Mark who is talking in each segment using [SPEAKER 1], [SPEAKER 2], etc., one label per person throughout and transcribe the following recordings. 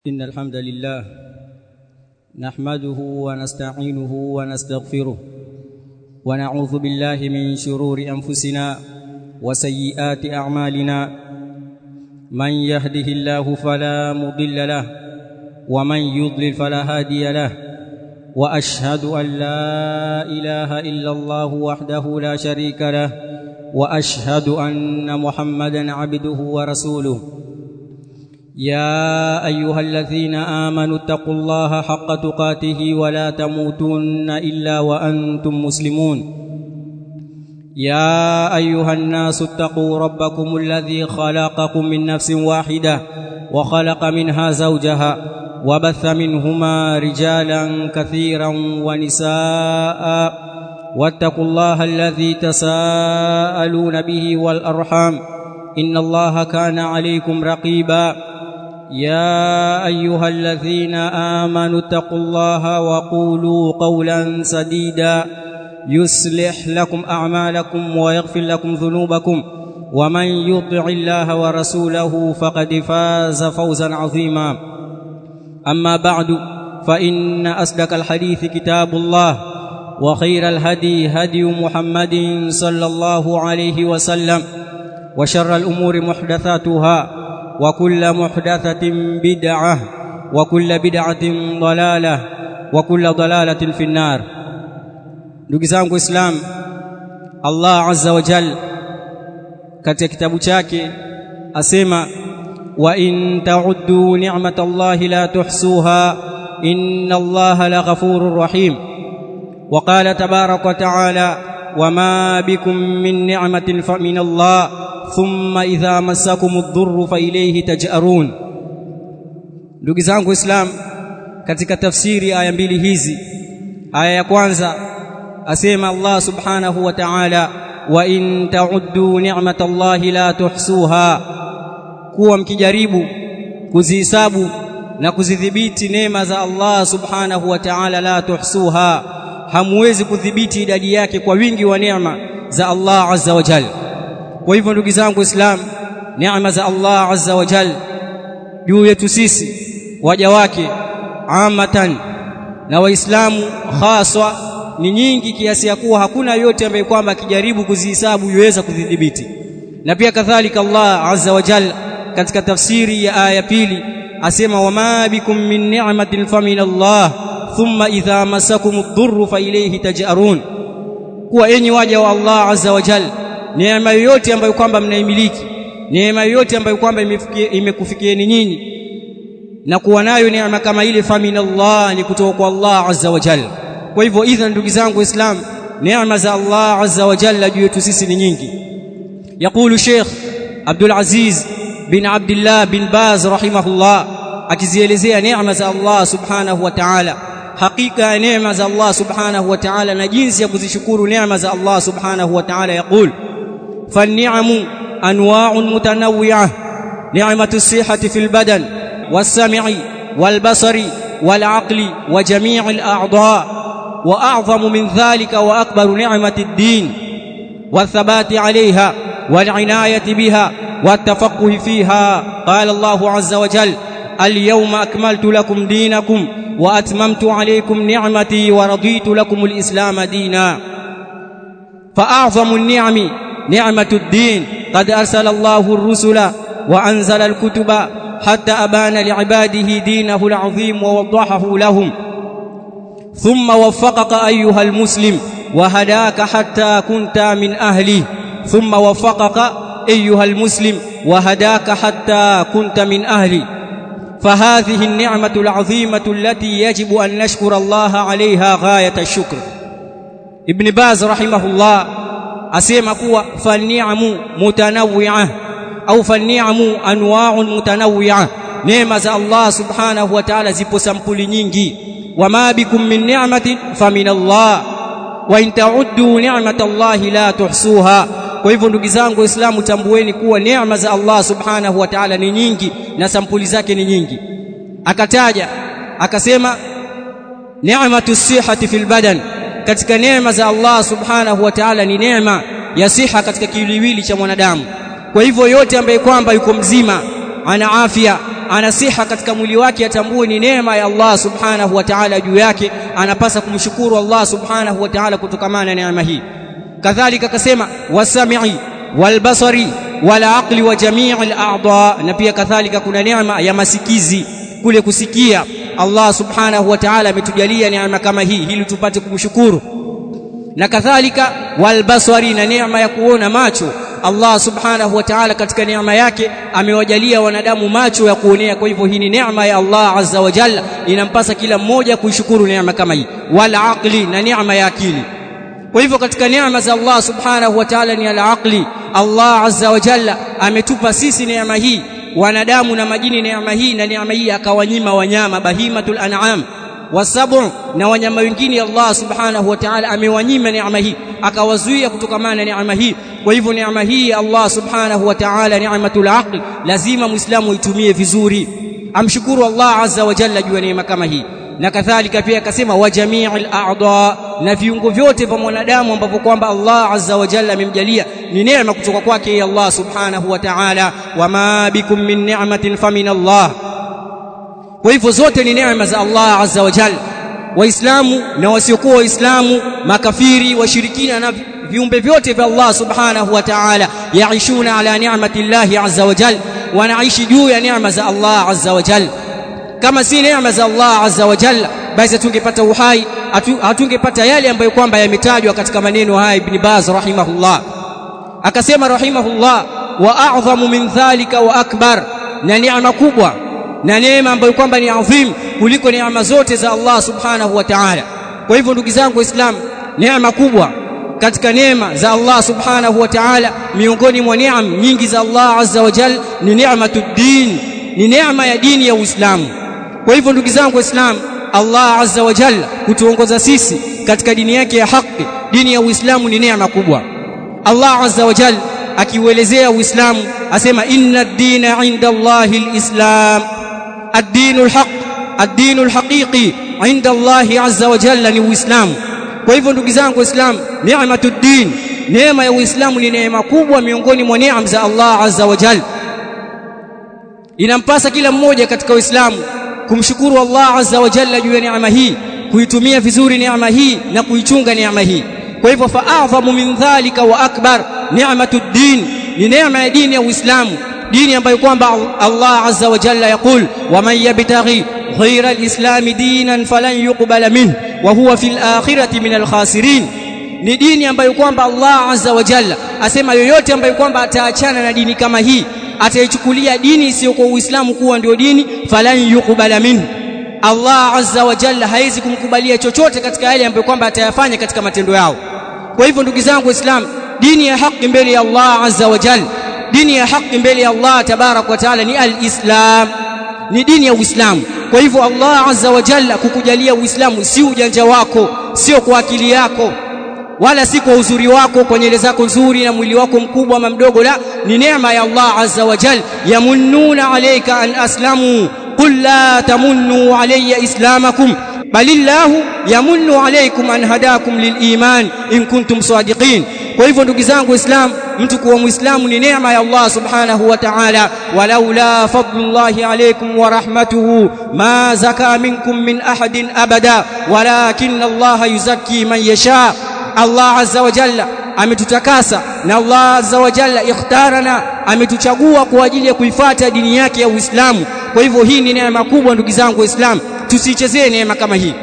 [SPEAKER 1] إن الحمد لله نحمده ونستعينه ونستغفره ونعوذ بالله من شرور أنفسنا وسيئات أعمالنا من يهده الله فلا مضل له ومن يضلل فلا هادي له وأشهد أن لا إله إلا الله وحده لا شريك له وأشهد أن محمدا عبده ورسوله يا ايها الذين امنوا اتقوا الله حق تقاته ولا تموتن الا وانتم مسلمون يا ايها الناس اتقوا ربكم الذي خلقكم من نفس واحده وخلق منها زوجها وبث منهما رجالا كثيرا ونساء واتقوا الله الذي تساءلون به والارحام ان الله كان عليكم رقيبا يا ايها الذين امنوا اتقوا الله وقولوا قولا سديدا يصلح لكم اعمالكم ويغفر لكم ذنوبكم ومن يطع الله ورسوله فقد فاز فوزا عظيما اما بعد فان اصدق الحديث كتاب الله وخير الهدي هدي محمد صلى الله عليه وسلم وشر الامور محدثاتها وكل محدثة بدعة وكل بدعة ضلالة وكل ضلالة في النار ndugu zangu islam Allah azza wa jal katika kitabu chake asema wa in ta'uddu ni'matallahi la tuhsuha inna Allaha laghafurur rahim wa qala tabarak wa ta'ala wama bikum min ni'matin fa min Allah thumma idha masakum ad-dhurru fa ilayhi taj'arun ndugu zangu islam katika tafsiri aya mbili hizi aya ya kwanza asema Allah subhanahu wa ta'ala wa in ta'uddu ni'matallahi la tuhsuha kuwa mkijaribu kuzihisabu na kuzidhibiti neema za Allah subhanahu wa ta'ala la tuhsuha hamwezi kudhibiti idadi yake kwa wingi wa neema za Allah azza wa jalla kwa hivyo ndugu zangu islam neema za Allah azza wa jal juu yetu sisi waja wake amatan na waislamu haswa ni nyingi kiasi ya kuwa hakuna yote ambaye kwamba akijaribu kuzihisabu yuweza kudhibiti na pia kadhalika Allah azza wa jal katika tafsiri ya aya pili asema wama bikum min ni'matin famin Allah thumma idha masakum ad-dhurru fa ilayhi taj'arun kuwa enyi waja wa Allah azza wa jalla neema yoyote ambayo kwamba mnaimiliki neema yoyote ambayo kwamba imekufikieni nyinyi na kuwa nayo neema kama ile faminallah ni kutoka kwa Allah azza wa jalla kwa hivyo idha ndugu zangu waislam neema za Allah azza wa jalla juu yetu sisi ni nyingi يقول شيخ عبد العزيز بن عبد الله بن باز رحمه الله akizielezea neema za Allah subhanahu wa ta'ala hakika ya neema za Allah subhanahu wa ta'ala na jinsi ya kuzishukuru neema za Allah subhanahu wa ta'ala yaqul فالنعم انواع متنوعه نعمه الصحه في البدن والسمع والبصر والعقل وجميع الاعضاء واعظم من ذلك واكبر نعمه الدين والثبات عليها والعنايه بها والتفقه فيها قال الله عز وجل اليوم اكملت لكم دينكم واتممت عليكم نعمتي ورضيت لكم الاسلام دينا فاعظم النعم نعمة الدين قد أرسل الله الرسل وأنزل الكتب حتى أبان لعباده دينه العظيم ووضحه لهم ثم وفقك أيها المسلم وهداك حتى كنت من أهله ثم وفقك أيها المسلم وهداك حتى كنت من أهلي فهذه النعمة العظيمة التي يجب أن نشكر الله عليها غاية الشكر ابن باز رحمه الله asema kuwa fani'amu mutanawwi'ah au fani'amu anwa'un mutanawwi'ah neema za Allah subhanahu wa ta'ala zipo sampuli nyingi wama bikum min ni'matin famin Allah wa in ta'uddu ni'matallahi la tuhsuha kwa hivyo ndugu zangu waislamu tambueni kuwa neema za Allah subhanahu wa ta'ala ni nyingi na sampuli zake ni nyingi akataja akasema ni'matu sihhati fil badan katika neema za Allah subhanahu wa ta'ala ni neema ya siha katika kiwiliwili cha mwanadamu kwa hivyo yote ambaye kwamba yuko mzima ana afya ana siha katika mwili wake atambue ni neema ya Allah subhanahu wa ta'ala juu yake anapasa kumshukuru Allah subhanahu wa ta'ala kutokana na neema hii kadhalika akasema wasami'i walbasari wala aqli wa jamii al-a'dha na pia kadhalika kuna neema ya masikizi kule kusikia Allah subhanahu wa ta'ala ametujalia neema kama hii ili tupate kumshukuru na kadhalika walbasari na neema ya kuona macho Allah subhanahu wa ta'ala katika neema yake amewajalia wanadamu macho ya kuonea kwa hivyo hii ni neema ya Allah azza wa jalla inampasa kila mmoja kuishukuru neema kama hii wal aqli na neema ya akili kwa hivyo katika neema za Allah subhanahu wa ta'ala ni al-aqli Allah azza wa jalla ametupa sisi neema hii wanadamu na majini neema hii na neema hii akawanyima wanyama bahimatul an'am wasabu na wanyama wengine Allah subhanahu wa ta'ala amewanyima neema hii akawazuia kutokamana na neema hii kwa hivyo neema hii Allah subhanahu wa ta'ala neematul aql lazima muislamu aitumie vizuri amshukuru Allah azza wa jalla juu ya neema kama hii na kadhalika pia akasema wa jami'il a'dha na viungo vyote vya mwanadamu ambavyo kwamba Allah azza wa jalla amemjalia ni neema kutoka kwake Allah subhanahu wa ta'ala wama bikum min ni'matin famin Allah kwa hivyo zote ni neema za Allah azza wa jalla waislamu na wasiokuwa waislamu makafiri washirikina na viumbe vyote vya Allah subhanahu wa ta'ala yaishuna ala ni'mati Allah azza wa jalla wanaishi juu ya neema za Allah azza wa jalla kama si neema za Allah azza wa jalla basi tungepata uhai hatungepata yale ambayo kwamba yametajwa katika maneno haya ibn Baz rahimahullah akasema rahimahullah wa a'dhamu min dhalika wa akbar na neema kubwa na neema ambayo kwamba ni adhim kuliko neema zote za Allah subhanahu wa ta'ala kwa hivyo ndugu zangu waislamu neema kubwa katika neema za Allah subhanahu wa ta'ala miongoni mwa neema nyingi za Allah azza wa jalla ni neematud din ni neema ya dini ya Uislamu kwa hivyo ndugu zangu waislamu Allah azza wa jalla kutuongoza sisi katika dini yake ya haki dini ya Uislamu ni neema kubwa Allah azza wa jalla akiuelezea Uislamu asema inna ad-dina 'inda Allahi al-islam ad-dinu al-haq ad-dinu al-haqiqi 'inda Allahi azza wa jalla ni Uislamu kwa hivyo ndugu zangu waislamu neematud din neema ya Uislamu ni neema kubwa miongoni mwa neema za Allah azza wa jalla inampasa kila mmoja katika Uislamu kumshukuru Allah azza wa jalla juu ya neema hii kuitumia vizuri neema hii na kuichunga neema hii kwa hivyo fa'adhamu min dhalika wa akbar ni'matud din ni neema ya dini ya Uislamu dini ambayo kwamba Allah azza wa jalla yakul wa man yabtaghi ghayra al-islam dinan falan yuqbala minhu wa huwa fil akhirati min al-khasirin ni dini ambayo kwamba Allah azza wa jalla asema yoyote ambayo kwamba ataachana na dini kama hii ataichukulia dini isiyokuwa Uislamu kuwa ndio dini falan yuqbala minhu Allah azza wa jalla haizi kumkubalia chochote katika yale ambayo kwamba atayafanya katika matendo yao kwa hivyo ndugu zangu waislamu dini ya haki mbele ya Allah azza wa jalla dini ya haki mbele ya Allah tabarak wa taala ni alislam ni dini ya Uislamu kwa hivyo Allah azza wa jalla kukujalia Uislamu si ujanja wako sio kwa akili yako wala si kwa uzuri wako kwa nywele zako nzuri na mwili wako mkubwa ama mdogo la ni neema ya Allah azza wa jalla yamunnuna alayka an aslamu qul la tamunnu alayya islamakum balillahu yamunnu alaykum an hadakum liliman in kuntum sadiqin kwa hivyo ndugu zangu waislamu mtu kuwa muislamu ni neema ya Allah subhanahu wa ta'ala walaula fadlullahi alaykum wa rahmatuhu ma zaka minkum min ahadin abada walakin Allah yuzakki man yasha Allah azza wa jalla ametutakasa na Allah azza wa jalla ikhtarana ametuchagua kwa ajili ya kuifuata dini yake ya Uislamu kwa hivyo hii ni neema kubwa ndugu zangu waislamu tusichezee neema kama hii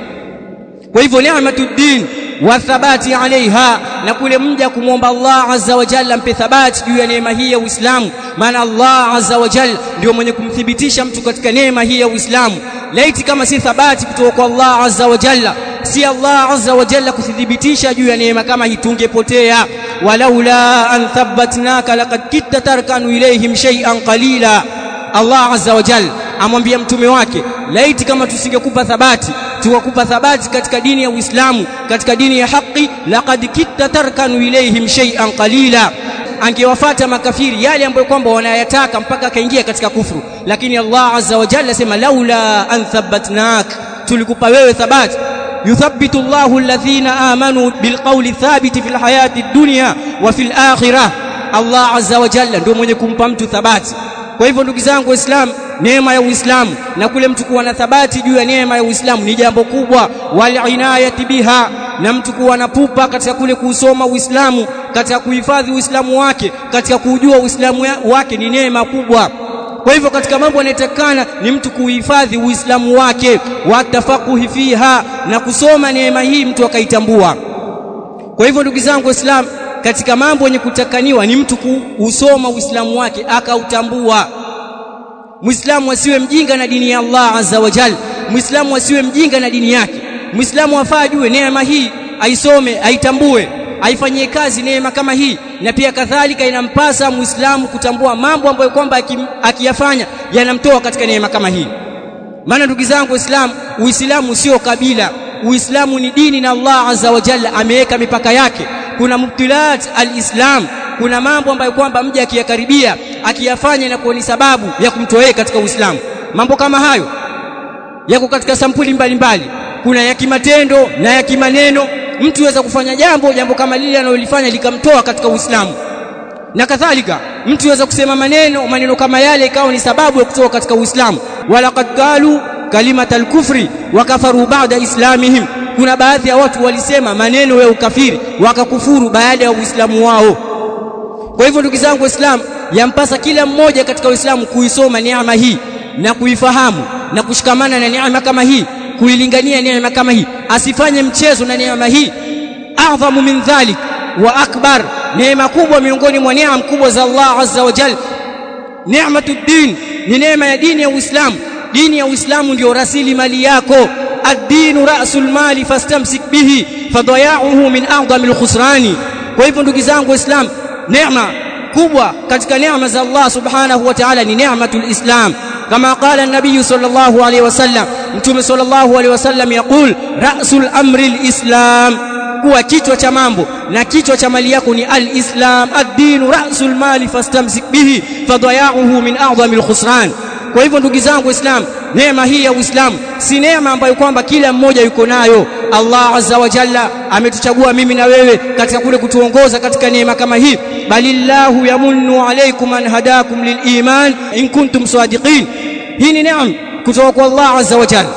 [SPEAKER 1] kwa hivyo neematud din wa thabati alaiha na kule mja kumwomba Allah azza wa jalla mpe thabati juu ya neema hii ya Uislamu maana Allah azza wa jalla ndio mwenye kumthibitisha mtu katika neema hii ya Uislamu laiti kama si thabati kutoka kwa Allah azza wa jalla si Allah azza wa jalla kuthibitisha juu ya neema kama hii tungepotea walaula an thabbatnaka laqad kitta tarkanu ilayhim shay'an qalila Allah azza wa jalla amwambia mtume wake laiti kama tusingekupa thabati tukakupa thabati katika dini ya Uislamu katika dini ya haki laqad kitta tarkanu ilayhim shay'an qalila angewafata makafiri yale ambayo kwamba wanayataka mpaka akaingia katika kufru lakini Allah azza wa jalla sema laula an thabbatnak tulikupa wewe thabati yuthabbitu Allahu alladhina amanu bilqawli thabiti fil hayati dunya wa fil akhirah Allah azza wa jalla ndio mwenye kumpa mtu thabati kwa hivyo ndugu zangu waislamu neema ya Uislamu na kule mtu kuwa na thabati juu ya neema ya Uislamu ni jambo kubwa wal inayati biha na mtu kuwa na pupa katika kule kuusoma Uislamu katika kuhifadhi Uislamu wake katika kujua Uislamu wake ni neema kubwa kwa hivyo katika mambo yanayotakana ni mtu kuhifadhi Uislamu wake watafakuhi fiha na kusoma neema hii mtu akaitambua kwa hivyo ndugu zangu waislamu katika mambo yenye kutakaniwa ni mtu kuusoma Uislamu wake akautambua Muislamu asiwe mjinga na dini ya Allah azza wa jal Muislamu asiwe mjinga na dini yake Muislamu afaa ajue neema hii aisome aitambue aifanyie kazi neema kama hii na pia kadhalika inampasa Muislamu kutambua mambo ambayo kwamba akiyafanya yanamtoa katika neema kama hii maana ndugu zangu waislamu uislamu sio kabila uislamu ni dini na Allah azza wa jalla ameweka mipaka yake kuna mubtilat alislam kuna mambo ambayo kwamba mja akiyakaribia akiyafanya inakuwa ni sababu ya kumtoa katika uislamu mambo kama hayo yako katika sampuli mbalimbali mbali. kuna ya kimatendo na ya kimaneno mtu aweza kufanya jambo jambo kama lile analolifanya likamtoa katika uislamu na kadhalika mtu aweza kusema maneno maneno kama yale ikawa ni sababu ya kutoka katika uislamu walaqad qalu kalimat al-kufri wa kafaru ba'da islamihim kuna baadhi ya watu walisema maneno ya ukafiri wakakufuru baada ya uislamu wao kwa hivyo ndugu zangu waislamu yampasa kila mmoja katika uislamu kuisoma neema hii na kuifahamu na kushikamana na neema kama hii kuilingania neema kama hii asifanye mchezo na neema hii adhamu min dhalik wa akbar neema kubwa miongoni mwa neema kubwa za Allah azza wa jalla neematuddin ni neema ya dini ya Uislamu dini ya Uislamu ndio rasili mali yako ad-dinu ra'sul mali fastamsik bihi fadaya'uhu min a'dhamil khusrani kwa hivyo ndugu zangu waislamu neema kubwa katika neema za Allah subhanahu wa ta'ala ni neematul islam kama qala an-nabiy sallallahu alayhi wasallam mtume sallallahu alayhi wasallam yaqul ra'sul amri al-islam kuwa kichwa cha mambo na kichwa cha mali yako ni al-islam ad-dinu ra'sul mali fastamsik bihi fadaya'uhu min a'dhamil khusran kwa hivyo ndugu zangu waislamu neema hii ya uislamu si neema ambayo kwamba kila mmoja yuko nayo Allah azza wa jalla ametuchagua mimi na wewe katika kule kutuongoza katika neema kama hii balillahu yamunnu alaykum an hadakum liliman in kuntum sadiqin hii ni neema kutoka kwa Allah azza wa jalla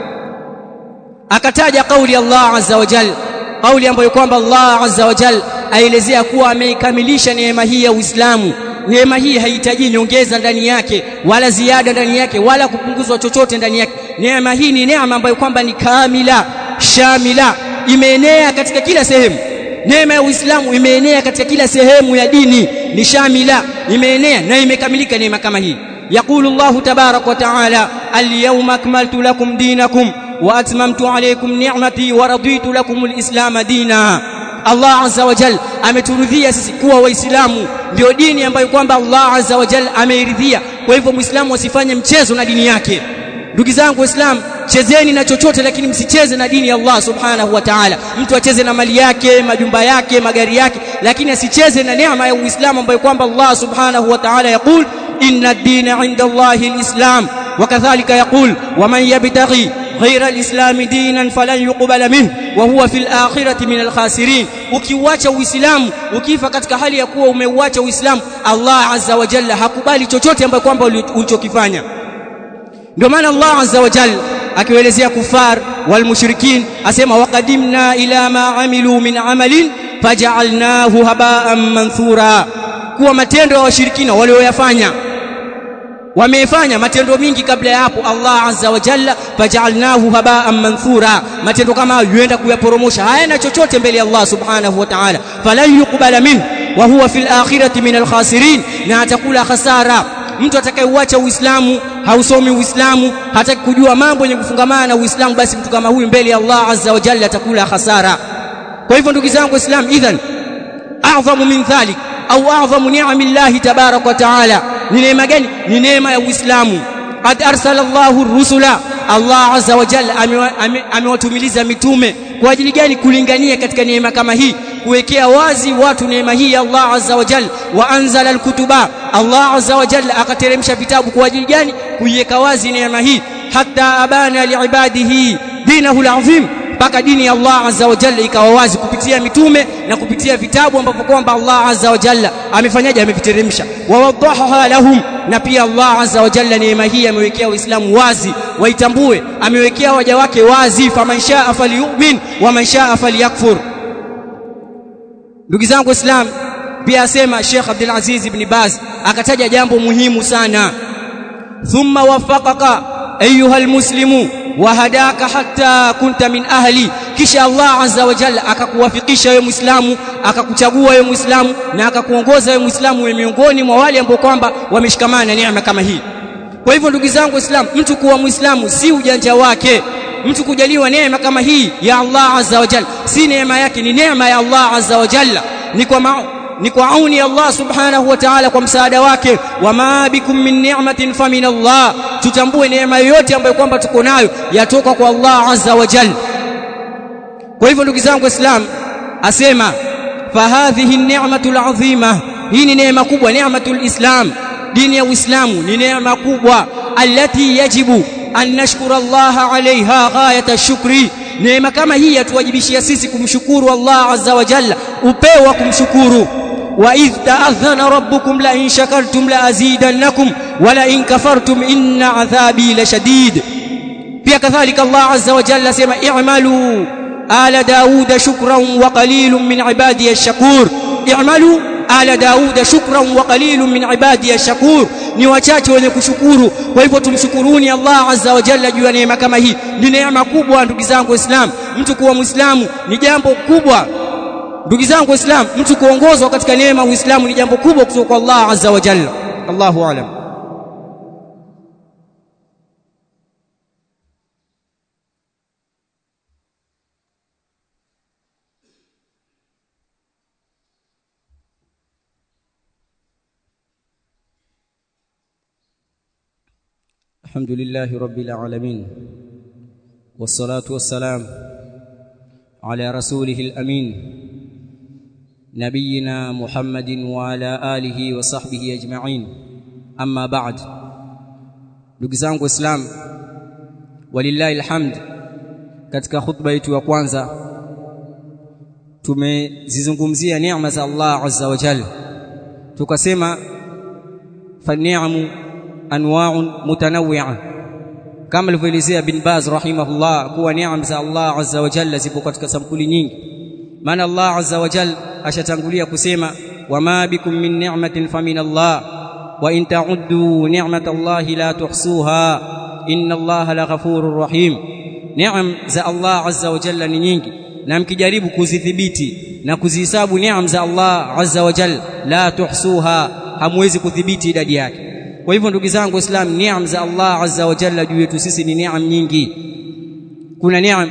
[SPEAKER 1] akataja kauli Allah azza wa jalla kauli ambayo kwamba Allah azza wa jalla aelezea kuwa ameikamilisha neema hii ya Uislamu neema hii haihitaji nyongeza ndani yake wala ziada ndani yake wala kupunguzwa chochote ndani yake neema hii ni neema ambayo kwamba ni kamila shamila imeenea katika kila sehemu neema ya Uislamu imeenea katika kila sehemu ya dini ni shamila imeenea na imekamilika neema kama hii يقول الله تبارك وتعالى اليوم أكملت لكم دينكم وأتممت عليكم نعمتي ورضيت لكم الإسلام دينا Allah azza wa jal ameturudhia sisi kuwa waislamu ndio dini ambayo kwamba Allah azza wa jal ameiridhia kwa hivyo muislamu asifanye mchezo na dini yake ndugu zangu waislamu chezeni na chochote lakini msicheze na dini ya Allah subhanahu wa ta'ala mtu acheze na mali yake majumba yake magari yake lakini asicheze na neema ya uislamu ambayo kwamba Allah subhanahu wa ta'ala yakul inna ad-dina 'inda Allahi al-islam وكذلك يقول ومن يبتغي غير الاسلام دينا فلن يقبل منه وهو في الاخره من الخاسرين ukiuacha uislamu ukifa katika hali ya kuwa umeuacha uislamu Allah azza wa jalla hakubali chochote ambacho kwamba ulichokifanya ndio maana Allah azza wa jalla akiwaelezea kufar wal mushrikin asema waqadimna ila ma amilu min amalin faj'alnahu haba'an manthura kuwa matendo ya washirikina walioyafanya wamefanya matendo mingi kabla ya hapo Allah azza wa jalla faj'alnahu haba'an manthura matendo kama hayo yuenda kuyaporomosha hayana chochote mbele ya Allah subhanahu wa ta'ala falan yuqbala min wa huwa fil akhirati min al khasirin na atakula khasara mtu atakayeuacha uislamu hausomi uislamu hataki kujua mambo yenye kufungamana na uislamu basi mtu kama huyu mbele ya Allah azza wa jalla atakula khasara kwa hivyo ndugu zangu waislamu idhan a'zamu min dhalik au a'zamu ni'amillahi tabarak wa ta'ala ni neema gani ni neema ya uislamu qad arsalallahu rusula Allah azza wa jalla amewatumiliza mitume kwa ajili gani kulingania katika neema kama hii kuwekea wazi watu neema hii ya Allah azza wa jalla wa anzala alkutuba Allah azza wa jalla akateremsha vitabu kwa ajili gani kuiweka wazi neema hii hatta abana liibadihi dinahu alazim mpaka dini ya Allah azza wa jalla ikawa wazi kupitia mitume na kupitia vitabu ambavyo kwamba Allah azza wa jalla amefanyaje ameviteremsha wa wadahaha lahum na pia Allah azza wa jalla neema hii amewekea Uislamu wazi waitambue amewekea waja wake wazi faman shaa falyu'min wa man shaa falyakfur ndugu zangu Islam pia asema Sheikh Abdul Aziz ibn Baz akataja jambo muhimu sana thumma wafaqaka ayuha almuslimu wahadaka hatta kunta min ahli kisha Allah azza wa jalla akakuwafikisha wewe muislamu akakuchagua wewe muislamu na akakuongoza wewe muislamu wewe miongoni mwa wale ambao kwamba wameshikamana na neema kama hii kwa hivyo ndugu zangu waislamu mtu kuwa muislamu si ujanja wake mtu kujaliwa neema kama hii ya Allah azza wa jalla si neema yake ni neema ya Allah azza wa jalla ni kwa ma ni kwa auni Allah subhanahu wa ta'ala kwa msaada wake wama bikum min ni'matin famin Allah tutambue neema yoyote ambayo kwamba tuko nayo yatoka kwa Allah azza wa jalla kwa hivyo ndugu zangu waislamu asema fahadhihi ni'matul azima hii ni neema kubwa ni'matul islam dini ya uislamu ni neema kubwa allati yajibu an nashkura Allah alaiha ghayata shukri neema kama hii yatuwajibishia sisi kumshukuru Allah azza wa jalla upeo wa kumshukuru wa idh ta'adhana rabbukum la in shakartum la azidannakum wa la in kafartum inna adhabi lashadid pia kadhalika Allah azza wa jalla sema i'malu ala dauda shukran wa qalilun min ibadi ash-shakur i'malu ala dauda shukran wa qalilun min ibadi ash-shakur ni wachache wenye kushukuru kwa hivyo tumshukuruni Allah azza wa jalla juu ya neema kama hii ni neema kubwa ndugu zangu waislamu mtu kuwa muislamu ni jambo kubwa ndugu zangu waislamu mtu kuongozwa katika neema uislamu ni jambo kubwa kutoka kwa Allah azza wa jalla Allahu a'lam الحمد لله رب العالمين والصلاة والسلام على رسوله الأمين نبينا محمد وعلى آله وصحبه أجمعين أما بعد نقزانك إسلام ولله الحمد katika khutba yetu ya kwanza tumezizungumzia neema za Allah azza wa jalla tukasema fa ni'amu anwa'un mutanawwi'a kama alivyoelezea bin Baz rahimahullah kuwa neema za Allah azza wa jalla zipo katika sampuli nyingi maana Allah azza wa jalla ashatangulia kusema wama bikum min ni'matin famin Allah wa in ta'uddu ni'matallahi la tuhsuha inna Allah laghafurur rahim neema za Allah azza wa jalla ni nyingi na mkijaribu kuzidhibiti na kuzihesabu neema za Allah azza wa jalla la tuhsuha hamwezi kudhibiti idadi yake kwa hivyo ndugu zangu waislamu neema za Allah azza wa jalla juu yetu sisi ni neema nyingi kuna neema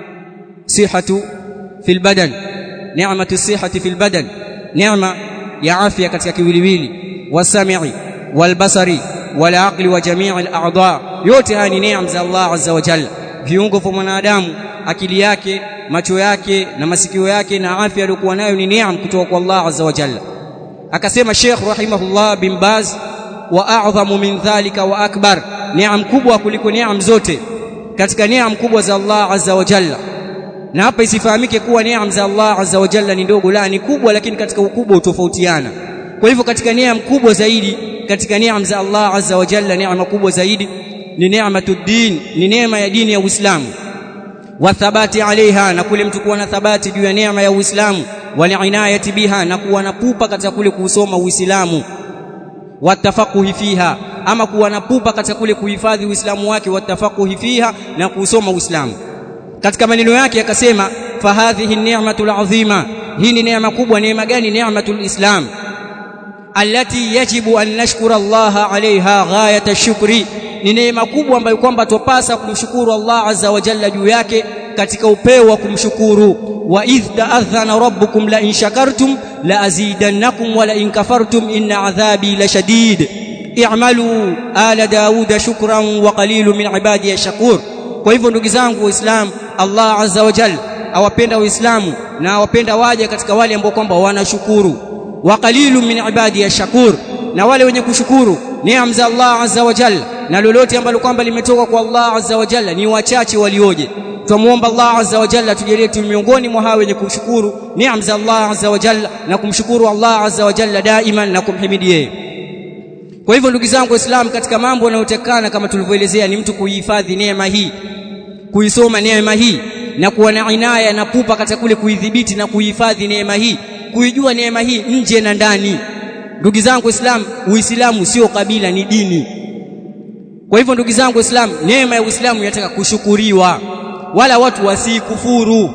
[SPEAKER 1] sihatu fil badan neematu sihati fil badan neema ya afya katika kiwiliwili wasami'i walbasari walaqli wa jamii al-a'dha yote haya ni neema za Allah azza wa jalla viungo vya mwanadamu akili yake macho yake na masikio yake na afya aliyokuwa nayo ni neema kutoka kwa Allah azza wa jalla akasema Sheikh rahimahullah bin Baz wa a'dhamu min dhalika wa akbar neema kubwa kuliko neema zote katika neema kubwa za Allah azza wa jalla na hapa isifahamike kuwa neema za Allah azza wa jalla ni ndogo la ni kubwa lakini katika ukubwa utofautiana kwa hivyo katika neema kubwa zaidi katika neema za Allah azza wa jalla neema kubwa zaidi ni neematuddin ni neema ya dini ya Uislamu wa thabati alaiha na kule mtu kuwa na thabati juu ya neema ya Uislamu wal inayati biha na kuwa na pupa katika kule kusoma Uislamu watafakuhi fiha ama kuwa na pupa katika kule kuhifadhi Uislamu wake watafakuhi fiha na kusoma Uislamu katika maneno yake akasema fahadhihi ni'matul azima hii ni neema kubwa neema gani ni'matul islam allati yajibu an nashkura Allah alaiha ghayata shukri ni neema kubwa ambayo kwamba tupasa kumshukuru Allah azza wa jalla juu yake katika upeo wa kumshukuru wa idh ta'adhana rabbukum la in shakartum la azidannakum wa la in kafartum inna adhabi lashadid i'malu ala dauda shukran wa qalilun min ibadi shakur kwa hivyo ndugu zangu waislamu Allah azza wa jalla awapenda waislamu na awapenda waja katika wale ambao kwamba wanashukuru wa qalilun min ibadi shakur na wale wenye kushukuru neema za Allah azza wa jalla na lolote ambalo kwamba limetoka kwa Allah azza wa jalla ni wachache walioje tumuomba Allah azza wa jalla tujalie tu miongoni mwa hao wenye kushukuru neema za Allah azza wa jalla na kumshukuru Allah azza wa jalla daiman na kumhimidi yeye kwa hivyo ndugu zangu waislamu katika mambo yanayotekana kama tulivyoelezea ni mtu kuihifadhi neema hii kuisoma neema hii na kuwa na inaya na pupa katika kule kuidhibiti na kuihifadhi neema hii kuijua neema hii nje na ndani ndugu zangu waislamu uislamu sio kabila ni dini kwa hivyo ndugu zangu waislamu neema ya uislamu inataka kushukuriwa wala watu wasikufuru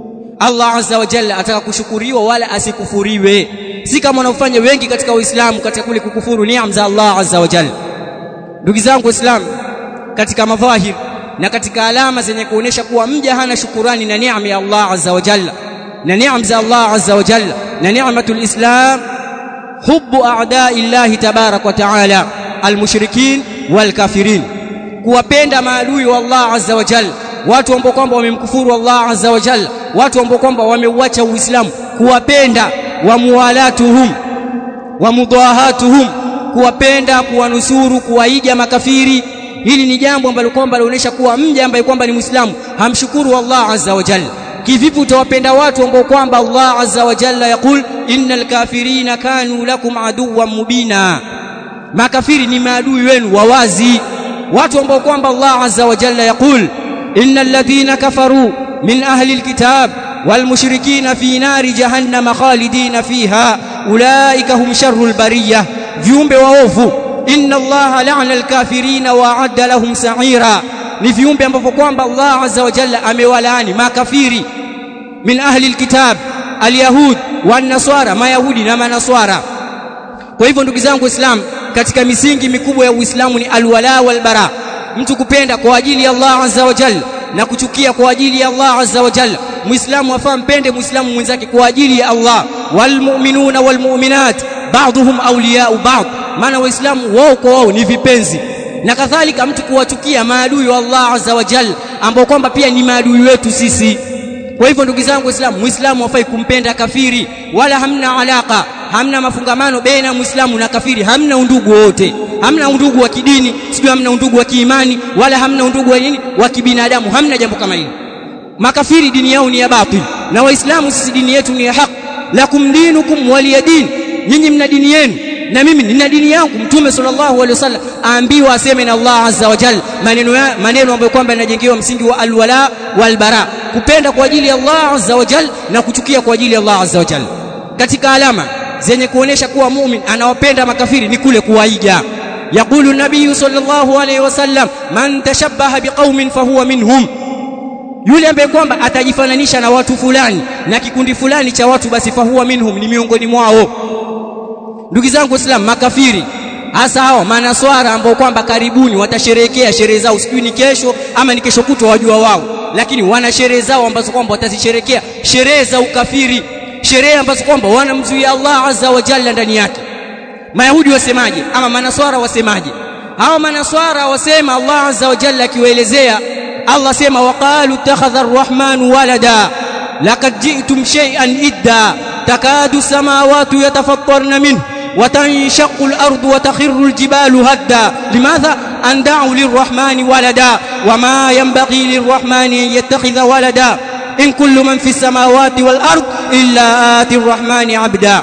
[SPEAKER 1] Allah azza wa jalla ataka kushukuriwa wala asikufuriwe si kama wanaofanya wengi katika uislamu katika kule kukufuru neema za Allah azza wa jalla ndugu zangu waislamu katika madhahir na katika alama zenye kuonesha kuwa mja hana shukurani na neema ya Allah azza wa jalla na neema za Allah azza wa jalla na neematul islam hubbu a'da'i Allah tabarak wa ta'ala almushrikin walkafirin kuwapenda maadui wa Allah azza wa jalla watu ambao kwamba wamemkufuru Allah azza wa jalla watu ambao kwamba wameuacha uislamu kuwapenda wa muwalatuhum wa mudahatuhum kuwapenda kuwanusuru kuwaiga makafiri hili ni jambo ambalo kwamba linaonyesha kuwa mja ambaye kwamba ni muislamu hamshukuru Allah azza wa jalla kivipi utawapenda watu ambao kwamba Allah azza wa jalla yakul innal kafirina kanu lakum aduwwan mubina makafiri ni maadui wenu wawazi watu ambao kwamba Allah azza wa jalla yakul innal ladhina kafaru min ahli alkitab والمشركين في نار جهنم خالدين فيها أولئك هم شر البرية viumbe waovu inna allaha la'ana alkafirina wa a'adda lahum sa'ira ni viumbe ambavyo kwamba Allah azza wa jalla amewalaani makafiri min ahli alkitab alyahud wan naswara mayahudi na manaswara kwa hivyo ndugu zangu waislamu katika misingi mikubwa ya uislamu ni alwala walbara mtu kupenda kwa ajili ya Allah azza wa jalla na kuchukia kwa ajili ya Allah azza wa jalla muislamu afaa mpende muislamu mwenzake kwa ajili ya Allah walmu'minuna walmu'minat ba'dhum awliya'u ba'd maana waislamu wao kwa wao ni vipenzi na kadhalika mtu kuwachukia maadui wa Allah azza wa jalla ambao kwamba pia ni maadui wetu sisi kwa hivyo ndugu zangu waislamu muislamu hafai kumpenda kafiri wala hamna alaka hamna mafungamano baina muislamu na kafiri hamna undugu wote hamna undugu wa kidini sio hamna undugu wa kiimani wala hamna undugu wa nini wa kibinadamu hamna jambo kama hilo makafiri dini yao ni ya batil na waislamu sisi dini yetu ni ya haki lakum dinukum waliyadin nyinyi mna dini yenu na mimi nina dini yangu mtume sallallahu alaihi wasallam aambiwa aseme na Allah azza wa jalla maneno ya maneno ambayo kwamba yanajengewa msingi wa alwala walbara kupenda kwa ajili ya Allah azza wa jalla na kuchukia kwa ajili ya Allah azza wa jalla katika alama zenye kuonesha kuwa muumini anawapenda makafiri ni kule kuwaiga yaqulu nabii sallallahu alaihi wasallam man tashabbaha biqaumin fahuwa minhum yule ambaye kwamba atajifananisha na watu fulani na kikundi fulani cha watu basi fahuwa minhum ni miongoni mwao ndugu zangu waislamu makafiri hasa hao manaswara ambao kwamba karibuni watasherehekea sherehe zao sijui ni kesho ama ni kesho kutwa wajua wao lakini wana sherehe zao ambazo kwamba watazisherekea sherehe za ukafiri sherehe ambazo kwamba wanamzuia Allah azza wa jalla ndani yake mayahudi wasemaje ama manaswara wasemaje hao manaswara wasema Allah azza wa jalla akiwaelezea Allah sema waqalu ittakhadha ar-rahmanu walada laqad ji'tum shay'an idda takadu samawati yatafattarna minhu وتنشق الأرض وتخر الجبال هدا لماذا أن دعوا للرحمن ولدا وما ينبغي للرحمن أن يتخذ ولدا إن كل من في السماوات والأرض إلا آتي الرحمن عبدا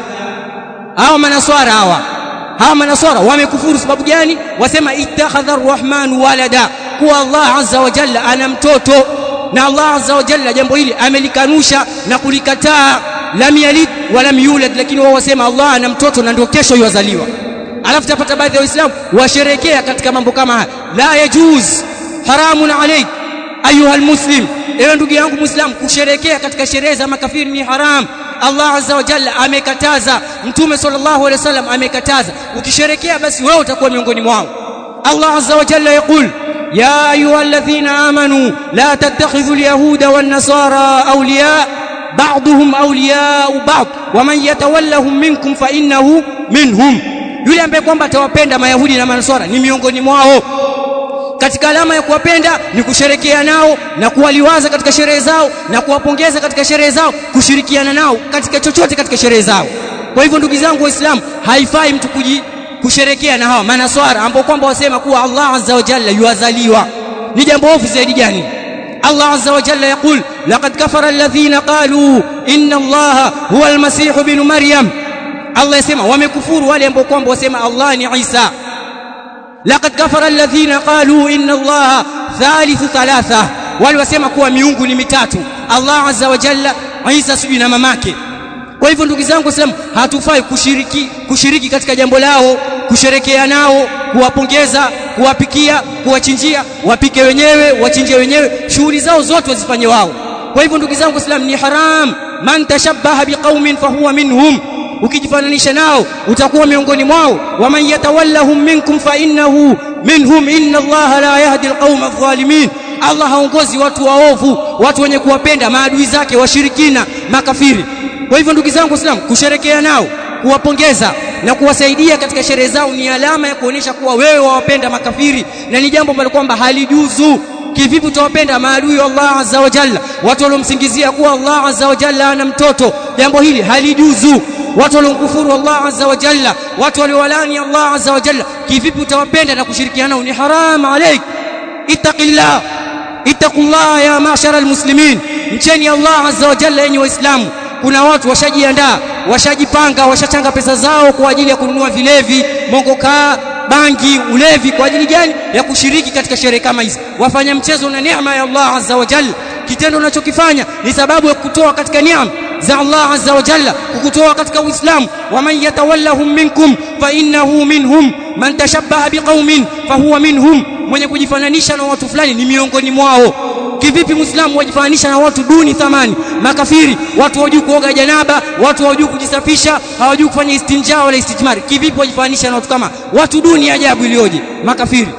[SPEAKER 1] أو من أصوار هوا هوا من أصوار ومكفور سبب جاني وسمى اتخذ الرحمن ولدا kuwa Allah azza wa jalla ana mtoto na Allah azza wa jalla jambo hili amelikanusha na kulikataa lam yalid wa lam yulad lakini wao wasema Allah ana mtoto na ndio kesho yuzaliwa alafu tapata baadhi ya waislamu washerekea katika mambo kama haya la yajuz haramun alayk ayuha almuslim ewe ndugu yangu muislam kusherekea katika sherehe za makafiri ni haram Allah azza wa jalla amekataza mtume sallallahu alaihi wasallam amekataza ukisherekea basi wewe utakuwa miongoni mwao Allah azza wa jalla yaqul يا أيها الذين آمنوا لا تتخذوا اليهود والنصارى أولياء بعضهم أولياء بعض ومن يتولهم منكم فإنه منهم yule ambaye kwamba atawapenda mayahudi na manaswara ni miongoni mwao katika alama ya kuwapenda ni kusherekea nao na kuwaliwaza katika sherehe zao na kuwapongeza katika sherehe zao kushirikiana nao katika chochote katika sherehe zao kwa hivyo ndugu zangu waislamu haifai mtu kuji kusherekea na hawa manaswara ambao kwamba wasema kuwa Allah azza wa jalla yuazaliwa ni jambo ofu zaidi gani Allah azza wa jalla yakul laqad kafara alladhina qalu inna Allah huwa almasih ibn maryam Allah yasema wamekufuru wale ambao kwamba wasema Allah ni Isa laqad kafara alladhina qalu inna allaha thalithu thalatha wale wasema kuwa miungu ni mitatu Allah azza wa jalla Isa sijui na mamake kwa hivyo ndugu zangu waislamu hatufai kushiriki kushiriki katika jambo lao kusherekea nao kuwapongeza kuwapikia kuwachinjia wapike wenyewe wachinje wenyewe shughuli zao zote wazifanye wao kwa hivyo ndugu zangu waislamu ni haram man tashabbaha biqaumin fahuwa minhum ukijifananisha nao utakuwa miongoni mwao waman yatawallahum minkum fa innahu minhum inna allaha la yahdi alqauma adh-dhalimin Allah haongozi watu waovu watu wenye kuwapenda maadui zake washirikina makafiri kwa hivyo ndugu zangu waislamu kusherekea nao kuwapongeza na kuwasaidia katika sherehe zao ni alama ya kuonesha kuwa wewe wawapenda makafiri na ni jambo ambalo kwamba halijuzu kivipi utawapenda maadui wa Allah azza wa jalla watu waliomsingizia kuwa Allah azza wa jalla ana mtoto jambo hili halijuzu watu waliomkufuru Allah azza wa jalla watu waliowalani Allah azza wa jalla kivipi utawapenda na kushirikiana nao ni haram alaik ittaqillah ittaqullah ya mashara almuslimin mcheni Allah azza wa jalla yenye waislamu kuna watu washajiandaa washajipanga washachanga pesa zao kwa ajili ya kununua vilevi mongokaa bangi ulevi kwa ajili gani ya kushiriki katika sherehe kama hizi wafanya mchezo na neema ya Allah azza wa jalla kitendo unachokifanya ni sababu ya kutoa katika neema za Allah azza wa jalla kukutoa katika uislamu waman yatawallahum minkum fa innahu minhum man tashabbaha biqaumin fahuwa minhum mwenye kujifananisha na watu fulani ni miongoni mwao kivipi muislamu wajifananisha na watu duni thamani makafiri watu hawajui kuoga janaba watu hawajui kujisafisha hawajui kufanya istinja wala istijmari kivipi wajifananisha na watu kama watu duni ajabu iliyoje makafiri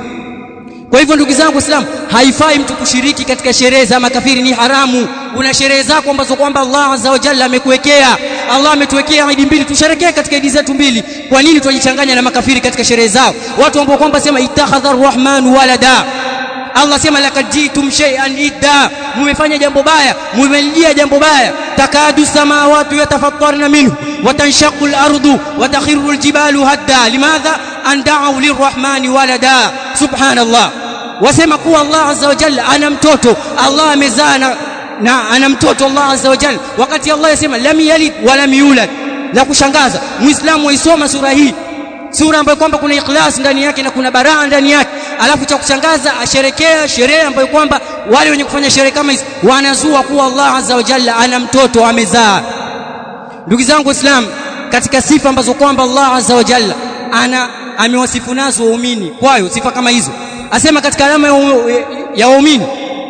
[SPEAKER 1] kwa hivyo ndugu zangu waislamu haifai mtu kushiriki katika sherehe za makafiri ni haramu una sherehe zako ambazo kwamba Allah azza wa jalla amekuwekea Allah ametuwekea idi mbili tusherekee katika idi zetu mbili kwa nini tujichanganya na makafiri katika sherehe zao watu ambao kwamba sema ittakhadha arrahman walada Allah sema laqad jitum shay'an idda mmefanya jambo baya mmelijia jambo baya takadu samawati yatafattarna minhu وتنشق الأرض وتخر الجبال هدا لماذا أن دعوا للرحمن ولدا سبحان الله wasema kuwa Allah azza wa jalla ana mtoto Allah amezaa na ana mtoto Allah azza wa jalla wakati Allah yasema lam yalid wa lam yulad la kushangaza muislamu waisoma sura hii sura ambayo kwamba kuna ikhlas ndani yake na kuna baraa ndani yake alafu cha kushangaza asherekea sherehe ambayo kwamba wale wenye kufanya sherehe kama hizi wanazua kuwa Allah azza wa jalla ana mtoto amezaa ndugu zangu waislamu katika sifa ambazo kwamba Allah azza wa jalla ana amewasifu nazo waumini kwayo sifa kama hizo asema katika alama ya waumini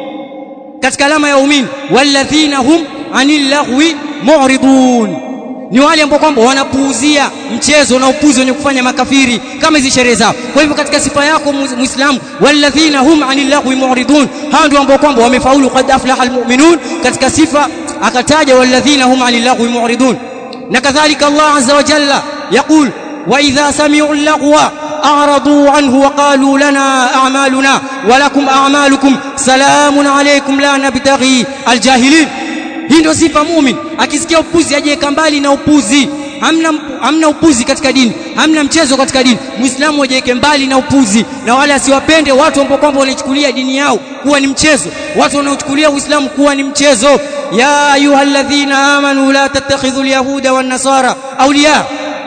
[SPEAKER 1] katika alama ya waumini walladhina hum anil lahwi mu'ridun ni wale ambao kwamba wanapuuzia mchezo na upuzi wenye kufanya makafiri kama hizi sherehe zao kwa hivyo katika sifa yako muislamu walladhina hum anil lahwi mu'ridun hao ndio ambao kwamba wamefaulu qad aflaha almu'minun katika sifa akataja walladhina hum anil lahwi mu'ridun na kadhalika Allah azza wa jalla yaqul wa idha sami'u al-laghwa أعرضوا عنه وقالوا لنا أعمالنا ولكم أعمالكم سلام عليكم لا نبتغي الجاهلين hii ndio sifa mumin akisikia upuzi ajiweka mbali na upuzi hamna hamna upuzi katika dini hamna mchezo katika dini muislamu ajiweke mbali na upuzi na wale asiwapende watu ambao kwamba wanachukulia dini yao kuwa ni mchezo watu wanaochukulia uislamu kuwa ni mchezo ya ayyuhalladhina amanu la tattakhidhu alyahuda wan nasara awliya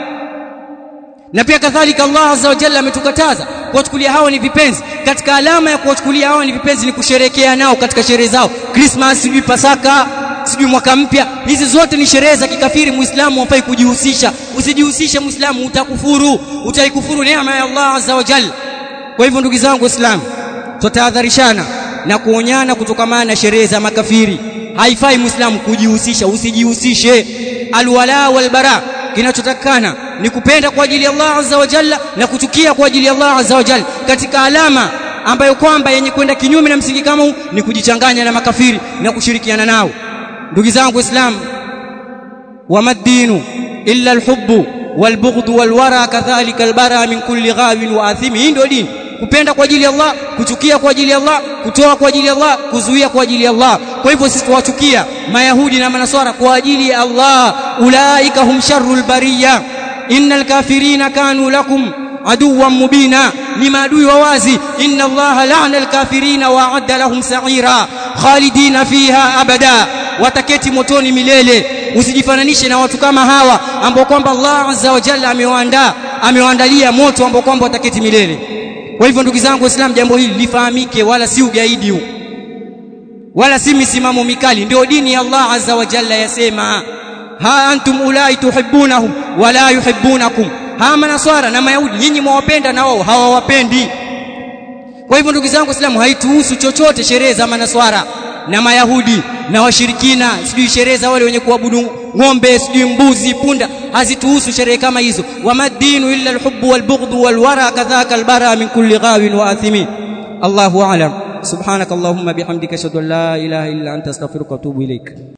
[SPEAKER 1] na pia kadhalika Allah azza wa jalla ametukataza kuwachukulia hao ni vipenzi katika alama ya kuwachukulia hao ni vipenzi ni kusherekea nao katika sherehe zao Christmas sijui Pasaka sijui mwaka mpya hizi zote ni sherehe za kikafiri muislamu hafai kujihusisha usijihusishe muislamu utakufuru utaikufuru neema ya Allah azza wa jalla kwa hivyo ndugu zangu waislamu tutahadharishana na kuonyana kutokamana na sherehe za makafiri haifai muislamu kujihusisha usijihusishe alwala walbara kinachotakana ni kupenda kwa ajili ya Allah azza wa jalla na kuchukia kwa ajili ya Allah azza wa jalla katika alama ambayo kwamba yenye kwenda kinyume na msingi kama huu ni kujichanganya na makafiri na kushirikiana nao ndugu zangu waislamu wama dinu illa alhubbu walbughd walwara kadhalika albara min kulli ghawin wa athimi hii ndio dini kupenda kwa ajili ya Allah kuchukia kwa ajili ya Allah kutoa kwa ajili ya Allah kuzuia kwa ajili ya Allah kwa hivyo sisi tuwachukia mayahudi na manaswara kwa ajili ya Allah ulaika hum sharrul bariya innal kafirina kanu lakum aduwan mubina ni maadui wa wazi inna Allah la'ana al-kafirina wa a'adda lahum sa'ira khalidina fiha abada wataketi motoni milele usijifananishe na watu kama hawa ambao kwamba Allah azza wa jalla amewaandaa amewaandalia moto ambao kwamba wataketi milele kwa hivyo ndugu zangu waislamu jambo hili lifahamike wala si ugaidi huu wala si misimamo mikali ndio dini ya Allah azza wa jalla yasema ha antum ulai tuhibbunahum wala yuhibbunakum ha manaswara na mayahudi nyinyi mwawapenda na wao hawawapendi kwa hivyo ndugu zangu waislamu haituhusu chochote sherehe za manaswara na mayahudi na washirikina sijui sherehe za wale wenye kuabudu ng'ombe sijui mbuzi punda hazituhusu sherehe kama hizo wamadinu illa alhubbu walbughdhu walwara kadhaka albara min kulli ghawin wa athimin Allahu a'lam subhanakallahumma bihamdika ashhadu an la ilaha illa anta astaghfiruka wa atubu ilaik